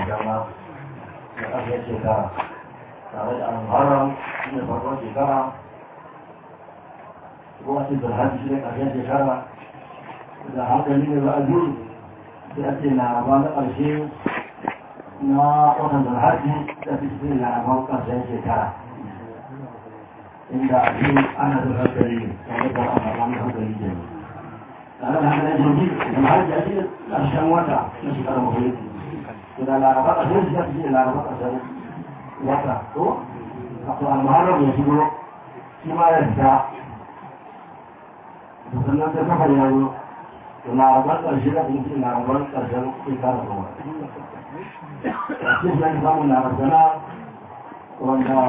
dama da ƙasar shekara tare da al-muharram shi ne farkon shekara kuma ce zulhaji shi ne ƙarshen shekara da hankali ne za a biyu sai a ce laraba na ƙarshe na watan zulhaji da fi ce laraban ƙarshen shekara inda a biyu ana da hankali tare da ana wani hankali ke tare da hankali jirgi zulhaji a cikin ƙarshen wata na shekarar mafi da laraba ƙarshen shekara shi ne laraba ƙarshen wata ko wato al-muharram ya shigo shi ma ya fita da sannan sai kafa ya zo da larabar ƙarshe da kuma larabar ƙarshen shekara kuma a cikin shi ake samun larabana wanda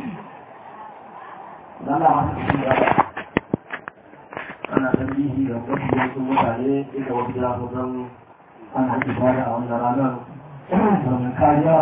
dala masu cikin da ana tambihi da wasu yankin mutane inda wasu ya zo don ana haƙi fara a wannan ranar domin kariya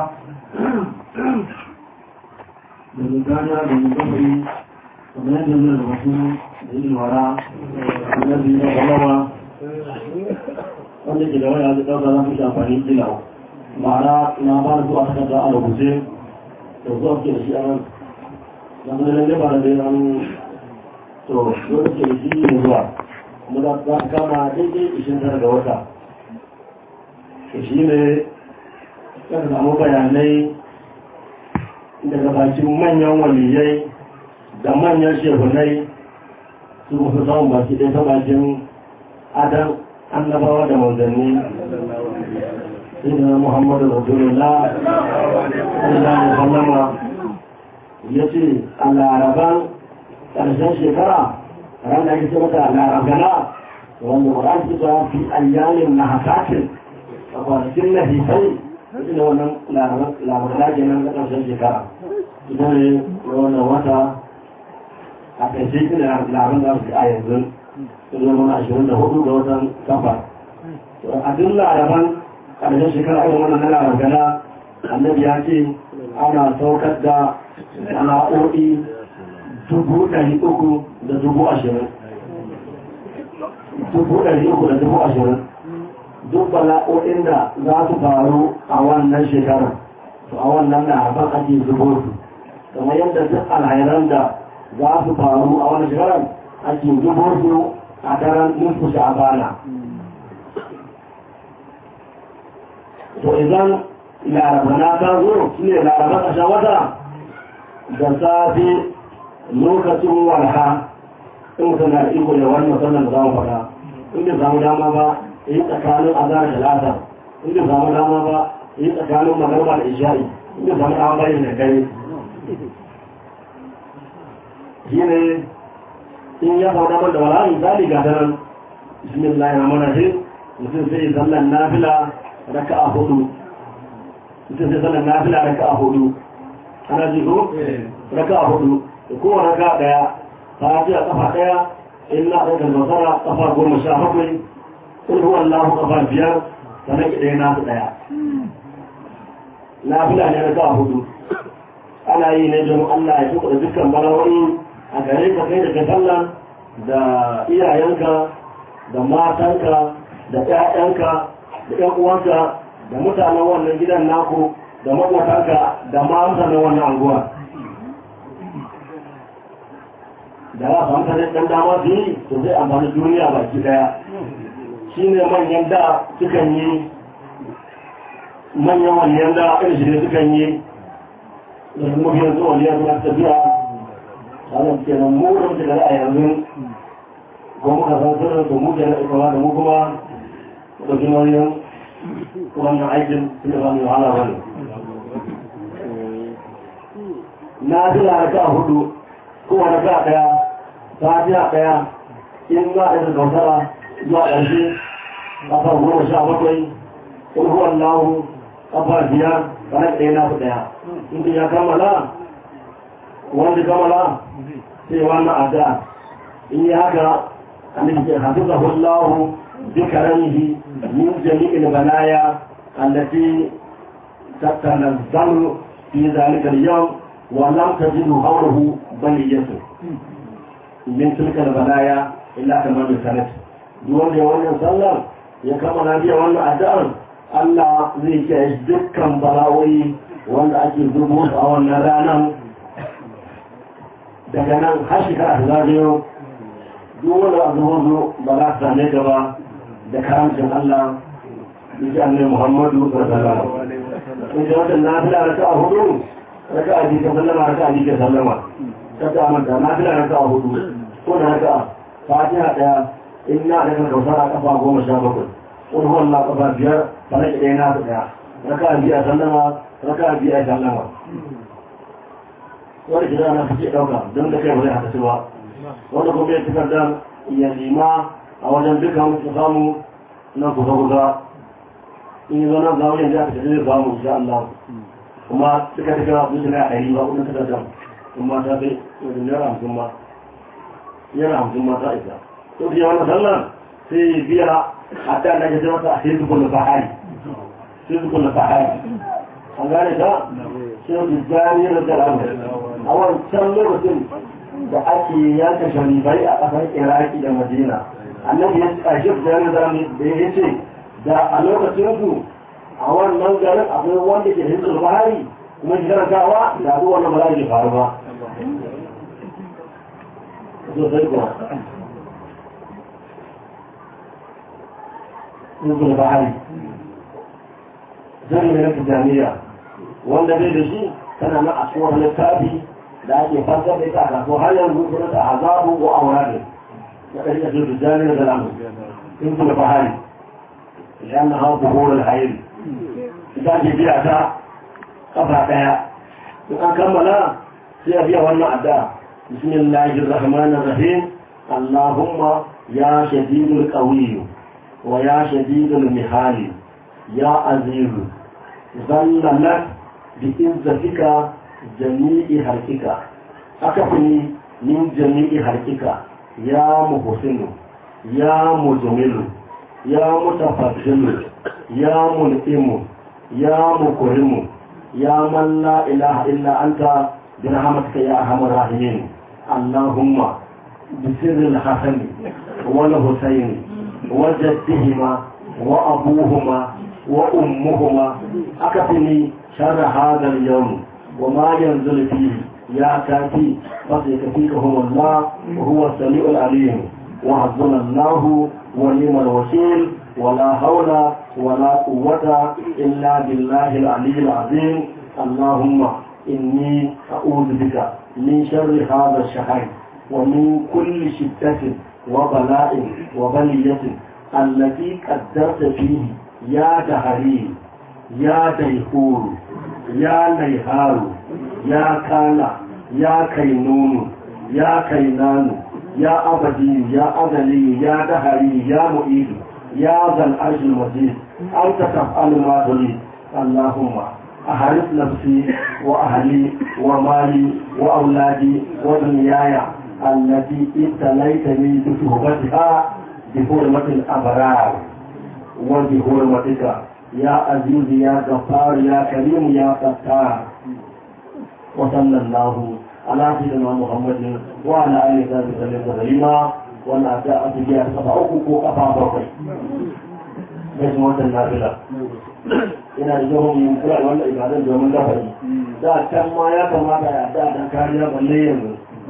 domin kariya domin gabari kamar yadda zai da wasu da yin wara da zai da kwalama wanda ke da wani yanzu ɗauka za su shi amfani kila ma'ana na ba da zuwa takarda a rubuce da zuwa ke da shi a nan na zai lalle ba da dai an to wani ke da shi ne zuwa kuma za su kama daidai ishirin tara ga wata to shi ne kan samu bayanai daga bakin manyan waliyai da manyan shehunai su fi samun baki ɗaya ta bakin adam annabawa da manzanni inda muhammadu rasulullah sallallahu alaihi wasallama ya ce a laraban ƙarshen shekara ran da ake ce mata larabana wanda ƙwarar su ta fi ayyanin na hakatin a kwanakin na hisai ina wannan labarana kenan na ƙarshen shekara ita ne wannan wata a ƙarshe shi ne labarin da su a yanzu sun zama ashirin da hudu ga watan kafa a duk laraban ƙarshen shekara irin wannan na larabana annabi ya ce ana saukar da sana'o'i dubu ɗari uku da dubu ashirin dubu ɗari uku da dubu ashirin duk bala'o'in da za su faru a wannan shekarar to a wannan laraban ake zubo su kamar yadda duk alhairan da za su faru a wannan shekarar ake zubo su a daren nufu sha'abana to idan larabana ta zo shi ne larabar ƙashen wata da safe lokacin walha in mutum na iko da wani musamman da za mu faɗa in bai samu dama ba yi tsakanin azhar da lasa in bai samu dama ba yi tsakanin magarba da isha'i in bai samu dama bayin da kai shi ne in ya samu damar da wala misali ga daren bismillahir rahmanir rahim mutum sai sallan nafila raka'a hudu mutum sai sallan nafila raka'a hudu ana ji ko raka'a hudu da kowane raka'a daya ta ji a kafa daya in na ɗaukar masara kafa goma sha bakwai kun huwa Allah kafa biyar sannan ki ɗaya nasu ɗaya na fila ne raka'a hudu ana yi ne don Allah ya tuka da dukkan balawai a gare ka kai da ka sallah da iyayenka da matanka da ƴaƴanka da ƴan uwanka da mutanen wannan gidan naku da maƙotanka da ma mutanen wannan anguwa da za su hankali ɗan dama su yi to zai amfani duniya baki ɗaya shi ne manyan da sukan yi manyan waliyan da irin shi ne sukan yi da su mafi yanzu waliyan suna tafiya tsarin kenan mu da muke da a yanzu ko muka san sirrin su mu ke na ikawa da mu kuma da nauyin wannan aikin suka ba mai wahala wani na fi laraka a hudu kowa na ka daya ta fiya daya in za a yi kautara zuwa ƙarshe ƙafa goma sha bakwai ƙulhuwan lahu ƙafa biyar bayan ɗaya na fi ɗaya in ya kammala wanda kammala sai wannan addu'a in yi haka annabi ce hafizahu Allah bi karamihi min jami'il balaya allati tatanazzalu fi dhalika al-yawm wa lam tajidu hawlahu baliyatu min tilka al-balaya illa tamam sanat duk wanda ya wannan sallar ya kammala biya wannan addu'ar Allah zai kiyaye dukkan bala'o'i wanda ake zubo su a wannan ranar daga nan har shekara ta zagayo duk wanda a zubo zo ba za su same ka ba da karamcin Allah yake annai Muhammadu sallallahu alaihi wasallam in wata nafila raka a hudu raka a jika sallama raka a jika sallama ta ta manta nafila raka a hudu ko da raka fatiha daya inna da kan kausara kafa goma sha bakwai wani wannan kafa biyar fara ki ɗaya nasu ɗaya raka a biya sallama raka a biya sallama wani gida na fice ɗauka don da kai ba zai haka su ba wanda kuma ya cikar da iya lima a wajen dukkan su samu na kusa kusa in yi zanen zamu yanzu aka tafi zai samu insha Allah kuma duka duka su shiga a ɗari ba kudin takardar kuma ta kai wajen naira hamsin ma naira hamsin ma ta isa to biya wannan sallar sai biya a ta da ke mata a sai su kullu fahari sai su kullu fahari an gane ta sai su jani da jalamu a wancan lokacin da ake yanka sharifai a ƙasar iraki da madina annabi ya ƙarshe da yana da ya ce da a lokacin su a wannan garin akwai wanda ke hinsu bahari kuma shi karantawa da abu wannan ba za ke faru ba sosai kuwa hinsu bahari zai mai rafi jami'a wanda bai da shi tana na a tsohon littafi da ake fasar da ita a kasuwa har yanzu kuma ta azabu ko aura ne na ɗari da su jami'a da lamu hinsu bahari لأنها ظهور العين إذا جبعت قطع بها وكان كملا سيبيع والمعداء بسم الله الرحمن الرحيم اللهم يا شديد القوي ويا شديد المحال يا عزيز ظلمت بإنزتك جميع حركك أكفني من جميع حركك يا محسن يا مجمل يا متفضل يا منئم يا مكرم يا من لا إله إلا أنت برحمتك يا أرحم الراحمين اللهم بسر الحسن والحسين وجدهما وأبوهما وأمهما أكفني شر هذا اليوم وما ينزل فيه يا كافي فسيكفيكهم الله وهو السميع العليم وحسبنا الله ونعم الوكيل ولا حول ولا قوة إلا بالله العلي العظيم اللهم إني أعوذ بك من شر هذا الشهر ومن كل شدة وبلاء وبلية التي قدرت فيه يا دهري يا ديهور يا نيهار يا كان يا كينون يا كينان يا أبدي يا أذلي يا دهري يا مؤيد يا ذا العرش المجيد أنت تفعل ما تريد اللهم أحرس نفسي وأهلي ومالي وأولادي ودنياي التي ابتليتني بصحبتها بحرمة الأبرار وبحرمتك يا عزيز يا غفار يا كريم يا ستار وصلى الله على سيدنا محمد وعلى اله وصحبه وسلم تسليما وانا اتى بها سبعوك وقفا بقي بس موت النافله ina da jihon yin kura da wannan ibadan domin lafari da can ma ya kamata ya da dan kariya balle yanzu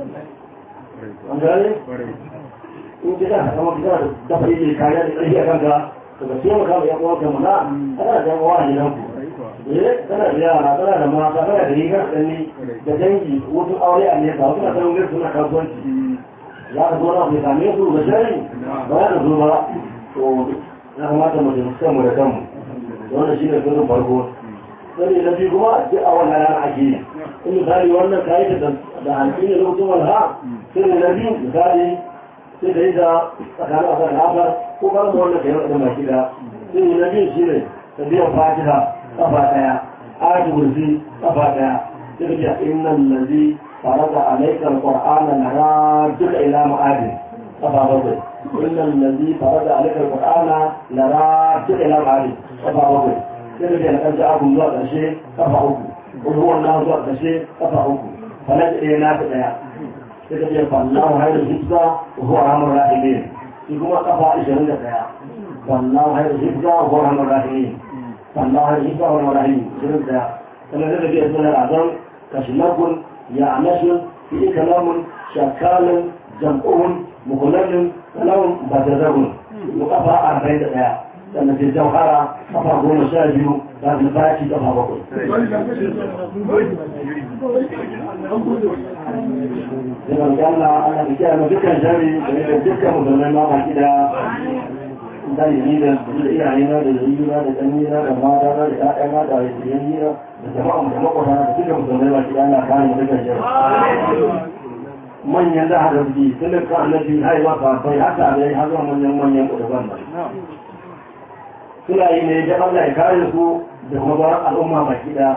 an gane in ji da kama kira da dafari ne kariya da ƙarfi a kanka to ka taimaka ma yan uwanka mana kana da yan uwa a gidanku eh kana da yara kana da mata kana da rigar tsanni da dangi wasu aure a nesa wasu na sanin gaisu suna kasuwanci za ka zo na mai same su da shari ba za ka zo ba to ya kamata mu taimaka mu da kanmu wannan shi ne sirrin farko sani na biyu kuma duk a wannan rana ake yi in misali wannan kayi da da hanci ne lokacin walha sirri na biyu misali sai da yi da tsakanin asar da asar ko ba da wannan kayan da baki da sirri na biyu shi ne ta biyan fatiha kafa daya ayatu kursi kafa daya sai ka ce innal ladzi farada alayka alqur'ana laraduka ila ma'adin kafa bakwai innal ladzi farada alayka alqur'ana laraduka ila ma'adin kafa bakwai sai da biyan kan abun zuwa ƙarshe kafa uku ruwan na zuwa ƙarshe kafa uku falak ɗaya na ta ɗaya sai ka ce fallahu hayar hibza wa huwa rahmar rahimin shi kuma kafa ashirin da ɗaya fallahu hayar hibza wa huwa rahmar rahimin فالله عيسى والرحيم شنو ده كما ذكر في اسم الاعظام كشنب يعنش في كلام شكال جمعهم مخلل كلام بدرهم وقفا أربعين دقيقة sannan sai jauhara kafa goma sha biyu za su baki kafa bakwai Yana da Allah ana da kiyaye ma dukkan jari da dukkan musulmai ma baki da da yi da iyaye na da yayi na da danni na da mata na da ƴaƴa na da yayi na da jama'a da makwata da dukkan musulmai baki da Allah kare mu dukkan jari. Manyan da hada suke tun da ka annabi haihuwa kafai haka da ya hazo manyan manyan kudaban ba. suna yi ne da Allah ya kare su da kuma ba al'umma baki da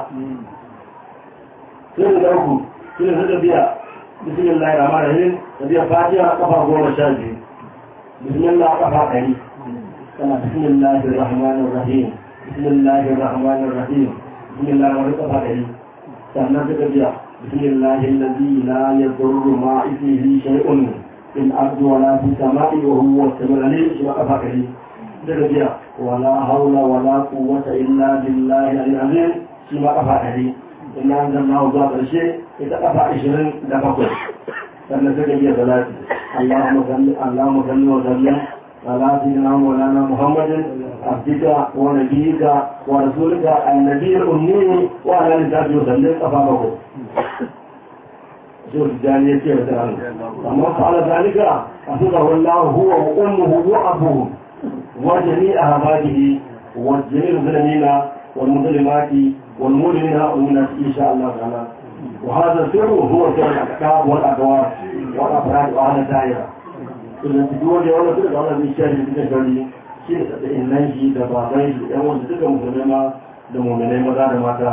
sai da uku suna suka biya bismillah rahman rahim da biya fatiha kafa goma sha biyu bismillah kafa ɗari kana bismillah rahman rahim bismillah rahman rahim bismillah rahman kafa ɗari sannan suka biya bismillah alladhi la yadurru ma ismihi shay'un fil ardi wa la fis sama'i wa huwa as-sami'ul 'alim shi kafa ɗari daga biya ولا حول ولا قوة إلا بالله العظيم فيما قفا عليه إن أنزلناه ذات الشيء إذا قفا عشرين دفقه فلنسك بي ثلاثة اللهم صل اللهم صل وسلم على سيدنا مولانا محمد عبدك ونبيك ورسولك النبي الأمي وعلى آله وسلم قفا بقه شوف الجانية كيف تعلم أما فعل ذلك أصدقه الله هو وأمه وأبوه وجميع أهباته وجميع المسلمين والمسلمات والمؤمنين والمؤمنات إن شاء الله تعالى وهذا السر هو سر الأحكام والأدوار والأفراد وأهل الدائرة إذا تدور ولا تدور على المشاهد التجاري شيء إنه شيء دبابين يوم تلك مسلمة لمؤمنين مدار ماتا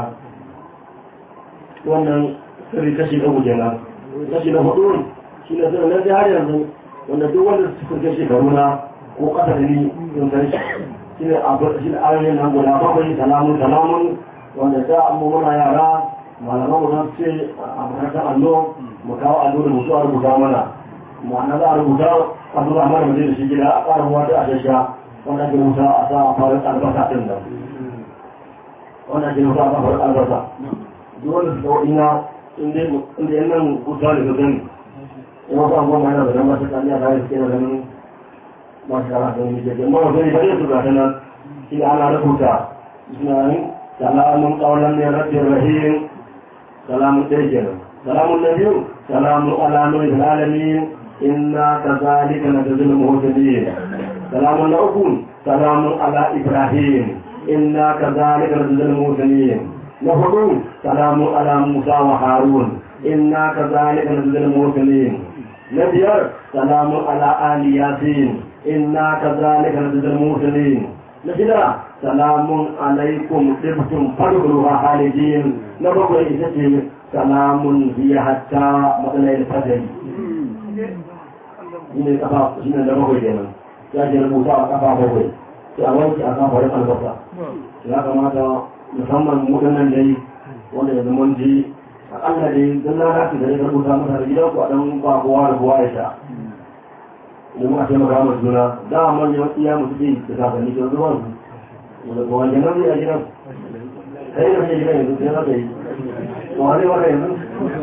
wannan sirri kashi na kenan kashi na hudu shi ne sirri na jihar yanzu wanda duk wanda suka kai shekaru na ko kasa da ni sun san shi shi ne abu shi ne ayoyin nan guda bakwai salamun salamun wanda da mu muna yara malaman mu zan ce a makarantar allo mu kawo allo da mutu a rubuta mana ma'ana za a rubuta a zuwa mana mutum da shi gida a ƙara ruwa da a shasha wanda ake rubuta a sa a farin albasa ɗin nan wanda ake rubuta a farin albasa duk wanda su kawo ina inda yan nan kusa da su gani in wasu abubuwan ma yana da nan masu tsaniya bayan suke na ganin masyarakat yang menjadi mau dari saya sudah dengan tidak ada rubuta Bismillahirrahmanirrahim Salamun qawlan min rabbir rahim Salamun dajjal Salamun nabiyyu Salamun ala nuril alamin Inna kadzalika najzil muhsinin Salamun lakum Salamun ala Ibrahim Inna kadzalika najzil muhsinin Nahudu Salamun ala Musa wa Harun Inna kadzalika najzil muhsinin Nabiyar Salamun ala Ali Yasin إنا كذلك نجزي المرسلين نجدا سلام عليكم طبتم فادخلوها خالدين نبقى إذا سلام هي حتى مطلع الفجر shine kafa shine da bakwai kenan ya ce rubuta a kafa bakwai sai a wanke a kafa wani albasa ya kamata musamman waɗannan dai wanda ya zama ji akalla dai don lalaci da ya rubuta masa da gidanku a ɗan ba kowa da kowa ya sha da muka taimaka ma juna da a manyan iya mutu ce da kakanni ke zuwa su da kowa ke nan a gidan kai da ke gidan yanzu sai na kai kowa zai waka yanzu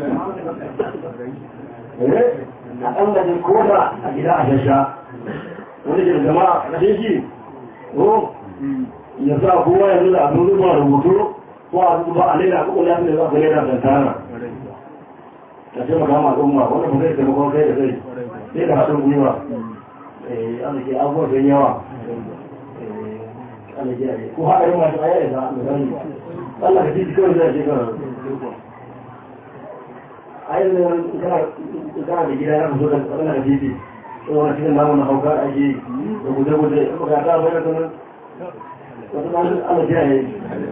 eh a ɗan gajin koda a gida a shasha wani ke da jama'a na shi ko ya sa kowa yanzu da abin zuwa rubutu ko a zuba a lera ko ya fi da za ka lera dantana ka taimaka ma al'umma wanda ba zai taimakon kai da kai sai da haɗin gwiwa ana ke abubuwa don yawa ana ke ake ko haɗarin masu aya ya zaɓa da gani Allah ka titi kawai zai shekara a yi zai kana da gida ya fito da tsakanin da titi ko wani cikin namun na hauka ake da guje-guje ko ka ta bayan tunan wata namun Allah ke ake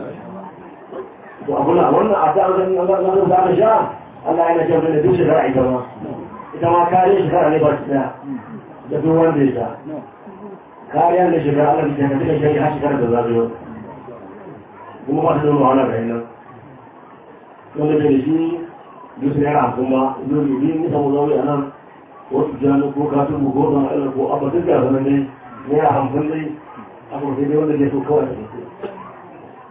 to abu na wannan a ta wajen Allah za a sha Allah yana ce da duk shekara ita ma ita ma kare shekara ne ba su daya da duk wanda ya sha kariya da shekara Allah da shekara duka shekara har shekara da za su yi kuma ba su zama wahala ga yanar wanda da shi duk su yara kuma duk da yi nisa mu zaune a nan wasu jami ko katun mu ko zama ilar ko abu duk da zama ne naira hamsin dai abu sai dai wanda zai so kawai da su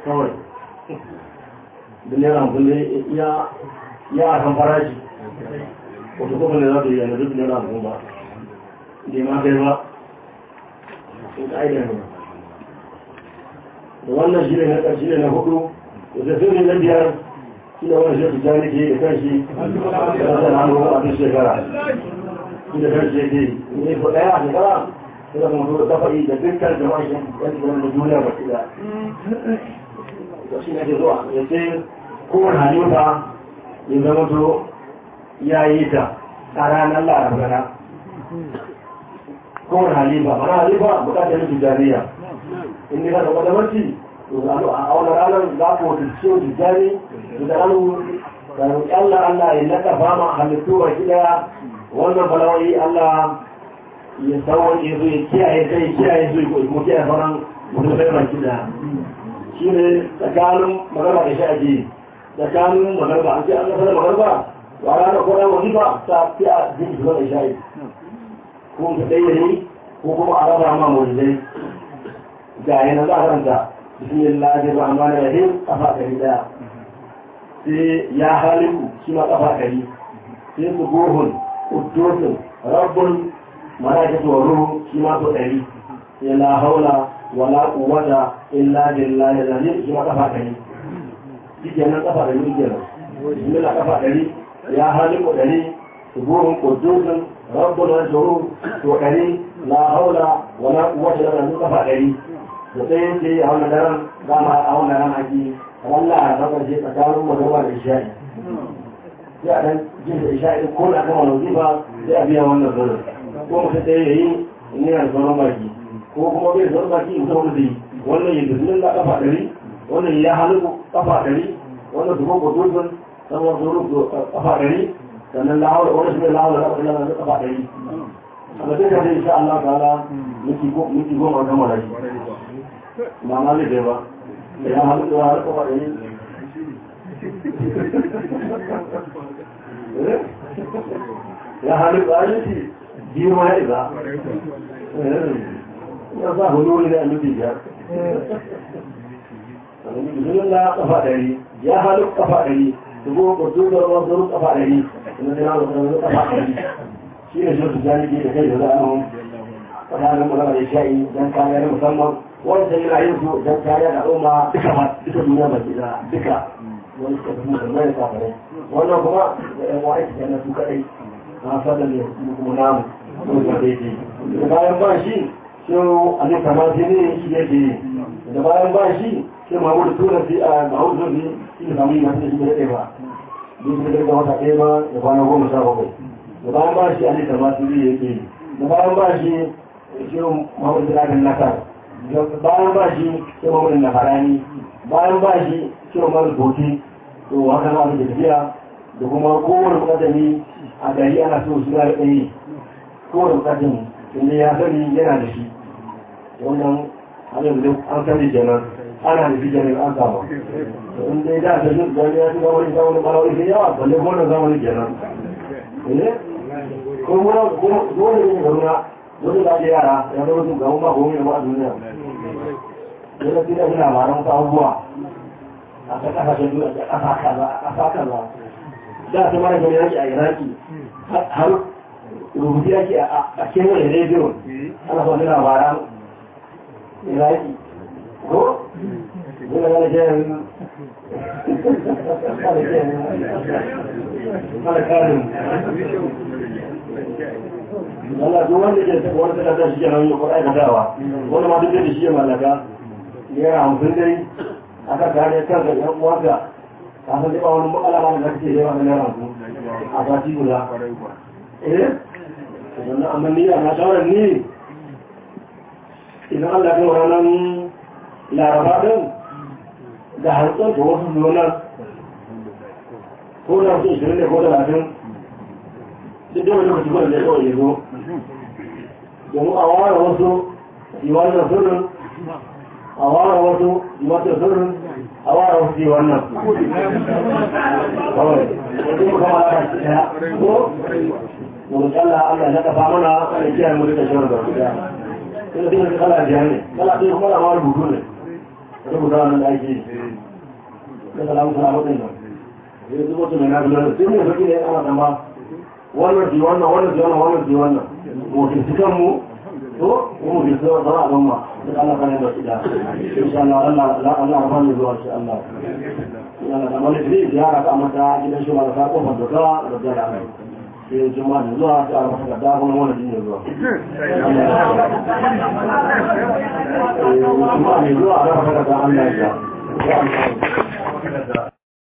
kawai da naira hamsin ne ya ya a kan farashi wata kuma ne za ta yi yana duk naira hamsin ba ne ma kai ba in ƙa'ida ne da wannan shi ne na ƙarshe ne na hudu da sai ne na biyar shi ne wani shi ta ke da kanshi da rasa hannu a duk shekara shi da kanshi yake ne ko ɗaya a shekara sai da mutu da kafa'i da dukkan jama'a shi yan da duniya ba shi da shi ne ke zuwa ya ce kowane halifa ya zama to ya yi ta a ranar larabana kowane halifa mana halifa bukatar yin tijjaniya in ne ka taɓa da mace to a wani ranar za ku wata ciwo tijjani da ranar da roƙi Allah Allah ya naka fama halittu ba ki daya wannan balawai Allah ya sauwaƙe su ya kiyaye sai kiyaye su ya kuma kiyaye sauran mutum sai ba ki daya shi ne tsakanin magarba da sha'aji tsakanin magarba an ce an gasa da magarba to a ranar kwanan wazifa ta fi a jiki zuwa da sha'i ko ka ɗaya ne ko kuma a raba ma mawajidai ga yana za a ranta bismillahir rahmanir rahim kafa ɗari ɗaya sai ya haliku shi ma kafa ɗari sai su gohun uddosin rabbun malaikatu wa ruhu shi ma so ɗari sai la haula wala quwwata illa billahi al-azim shi ma kafa ɗari shi kenan kafa ɗari kenan bismillah kafa ɗari ya haliku ɗari su gohun uddosin rabbun malaikatu wa ruhu to ɗari la haula wala quwwata illa billahi kafa ɗari da sai ce a wannan daren dama a wannan ran haƙi wallah a bakar ce tsakanin magana da isha'i sai a dan jin da isha'i ko na kama wazifa sai a biya wannan zuwa ko mutum ɗaya ya yi in yana da sauran baki ko kuma bai sauran baki mutum wanda zai wannan yin bismin da kafa ɗari wannan ya halittu kafa ɗari wannan su koko dutsen sannan su rufu kafa ɗari sannan lahawar wani shi ne lahawar da kafa ɗari kafa ɗari a ga duka zai insha Allah ta'ala miki goma gama da shi ba ma zai ba ya halittu ya halittu ba ɗari ya halittu a yi biyu ma ya isa ya sa huluri da annubi biyar Bismillah la kafa ɗari ya halittu kafa ɗari dubu kudu da ruwan zuru kafa ɗari inda zai halittu da kafa ɗari shi ne shi su jani da kai da za'anu tsakanin magana da sha'i don kariya na musamman wanda yana yin su don kariya da al'umma duka ma duka duniya baki da duka wani suka fi musulmai da kafirai wannan kuma da yan wa'i su kenan su kadai na fadar ne kuma namu ko da daidai da bayan ba shi shi a ne kamar shi ne shi yake yi da bayan ba shi shi mahmud tura shi a mahmud zurfi shi ne kamar yi masu da shi da ɗaya ba duk da daga wata ɗaya ba da kwana goma sha bakwai da bayan ba shi a ne kamar shi ne yake yi da bayan ba shi shi mahmud zurafin nasar bayan ba shi shi mahmud na farani bayan ba shi shi mahmud boti to haka na da tafiya da kuma kowane bukatani a gari ana so shi na ɗaya kowane bukatani inda ya sani yana da shi wannan hanyar da an sani kenan ana da shi kenan an samu in dai da ta yi gani ya shiga wani zamani balawai sai yawa balle ko wannan zamani kenan ne ko kuma dole ne garuna dole da ake yara ya zama su gaban ba komai da ba a duniya dole sai da suna labaran wasu abubuwa a ta kasashen duniya da ƙasa kaza a ƙasa kaza da ta mara gani yaki a iraki har rubutu yaki a kewaye rediyo ana so nuna labaran iraki ko nuna gane kenan mara karin Allah duk wanda ke wani takardar shi kenan yi kuɗa aikatawa wani ma duk da shi ya mallaka naira hamsin dai aka gane kanka yan uwanka ka san ba wani alama da kake yawa na naira hamsin a sati guda eh sannan amma ni a na shawarar ni idan Allah ya kai ranar laraba din da harkar da wasu zonar ko da su ishirin ne ko da latin duk da wani lokaci ba da ya kawai ya zo domin a ware wasu yi wannan sirrin a ware wasu yi wata sirrin a ware wasu yi wannan kawai wajen mu kama da shi ɗaya ko mu tsalla Allah ya kafa mana ana kiyaye mu duka shirin da su ɗaya ina dina da kala biya ne kala ɗaya kuma da ma rubutu ne saboda wannan da ake da salamu salamu din nan yanzu mutum mai nafi lalata sai ne saki ne ana dama wannan ji wannan wannan ji wannan wannan ji wannan mutum cikin mu to mu bi sai wata a gama da Allah kan da ida insha Allah Allah Allah Allah ba ni zuwa insha Allah yana da wani ne ziyara ta mata gidan shi ba da ka kofar da ka da da Allah sai juma'a ne zuwa ta mata da kuma wannan din zuwa juma'a ne zuwa da ka da Allah ya